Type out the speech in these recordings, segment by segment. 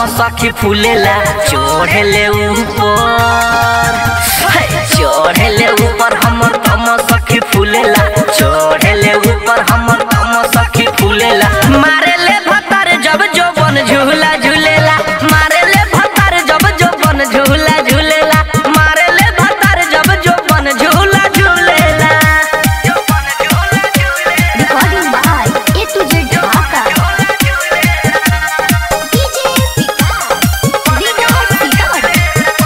सखी फूलेला चढ़ले ऊपर हे, चढ़ले ऊपर हमर तम सखी फूलेला चढ़ले ऊपर हमर तम सखी फूलेला मारे ले भतर जब जो बन झूला झूलेला मारे ले भतर जब जो बन झूला झूलेला मारे ले भतर जब जो बन झूला झूलेला Recording by A to Z Dhaka. DJ Vikas, Vino Sitamat.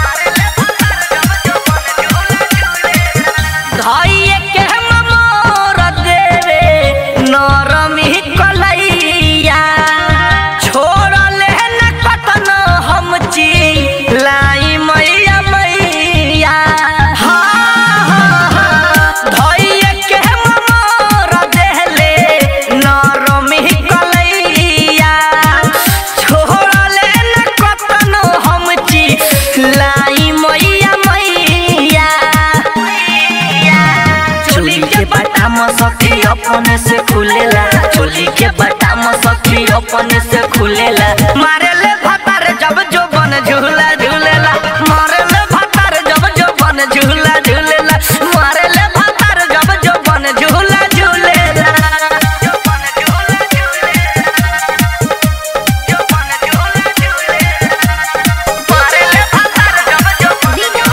धइए के ममोर देवे नरमी कलैया छोड़ले न कतन हम ची लाई मैया मैया हाँ, हाँ, हाँ। धइए के ममोर देले नरमी कलैया छोड़ले न कतन हम ची लाई मैया मैया चोली के बटाम सखी अपने से खुलेला चोली के बटाम सखी अपने से खुलेला मारे ले भतार जब जो बन झूला झूलेला मारे ले भतार जब जो बन झूला झूलेला मारे ले भतार जब जो बन झूला झूलेला मारे ले भतार जब जो Vino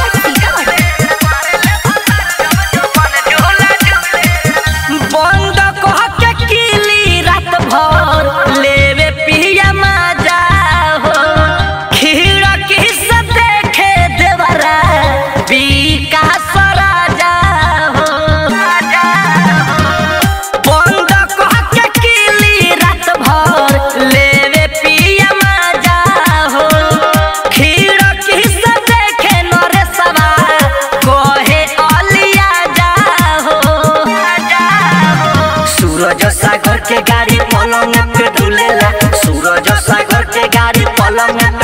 Sitamat. बंद कह के किली रात भर लेवे पिया मजा हो खिड़की से देखे देवरा विकास राजा हो बंद कह के किली रात भर लेवे पिया मजा हो खिड़की से देखे नरेशवा कहे अलिया जा हो सूरज सागर के गाड़ी पलंग पे डुलेला सूरज सागर के गाड़ी पलंग